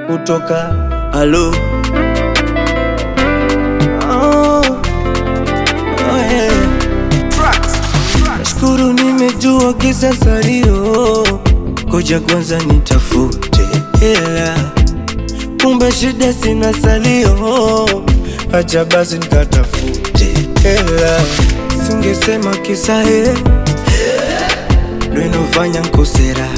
kutoka alo oh, oh yeah. Nashukuru nimejua kisa salio, koja kwanza nitafute hela, kumbe shida sina salio, acha basi nikatafute hela, singesema kisa he ndo inofanya nkosera,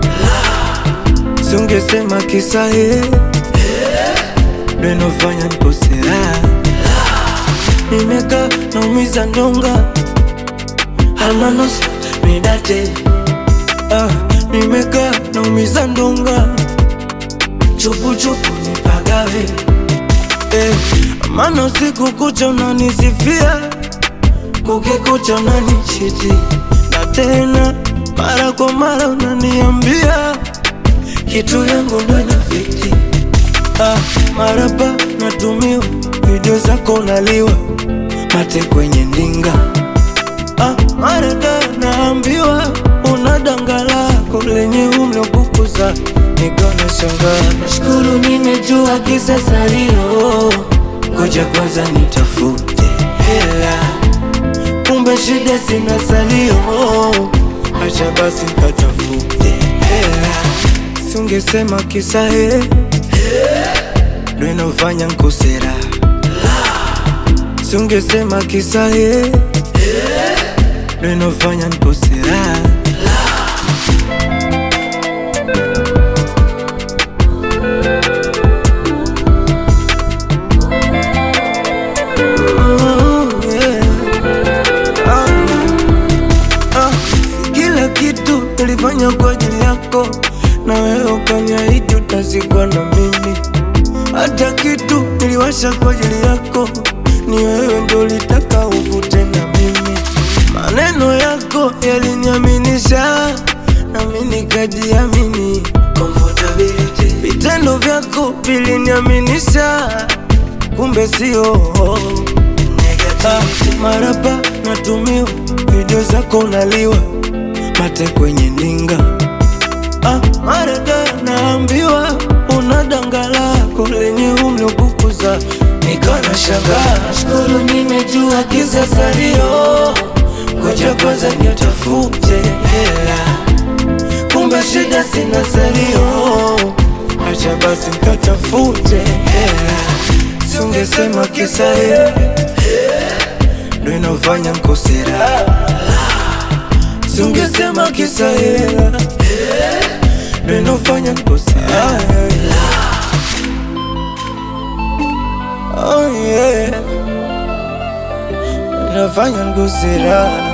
singesema kisa he ndo inofanya nkosera, nimeka naumiza ndonga almanos midate ah, nimeka naumiza ndonga chupuchupu nipagawe eh, mana usiku kucha unanisifia kukikucha unanichiti na tena mara kwa mara unaniambia kitu yangu ndo inafiti ah, marapa natumiwa video zako unaliwa mate kwenye ndinga Ah, marada naambiwa una danga lako lenye umlobukuza nikona shangaa. Nashukuru nimejua kisa salio, ngoja kwanza nitafute hela, kumbe shida sina salio, acha basi nikatafute hela, singesema kisa he ndo inofanya nkosera, singesema kisa he ndo inofanya nkosera. Mm, yeah. Ah, ah, si Kila kitu nilifanya kwa ajili yako, na wewe ukaniahidi utazikwa na mimi. Hata kitu niliwasha kwa ajili yako, ni wewe ndo ulitaka uvute na mimi. Maneno yako yaliniaminisha, nami nikajiamini. Comfortability. Vitendo vyako viliniaminisha, kumbe sio Ah, marapa natumiwa video zako unaliwa mate kwenye ndinga ah, marada naambiwa una danga lako lenye umlobukuza nikana shangaa shukuru nimejua kisa salio ngoja kwanza nitafute hela kumbe shida sina salio acha basi nikatafute hela singesema kisa hela ndo inofanya nkosera, singesema kisa hela ndo inofanya nkosera. Oh yeah, inafanya nkosera.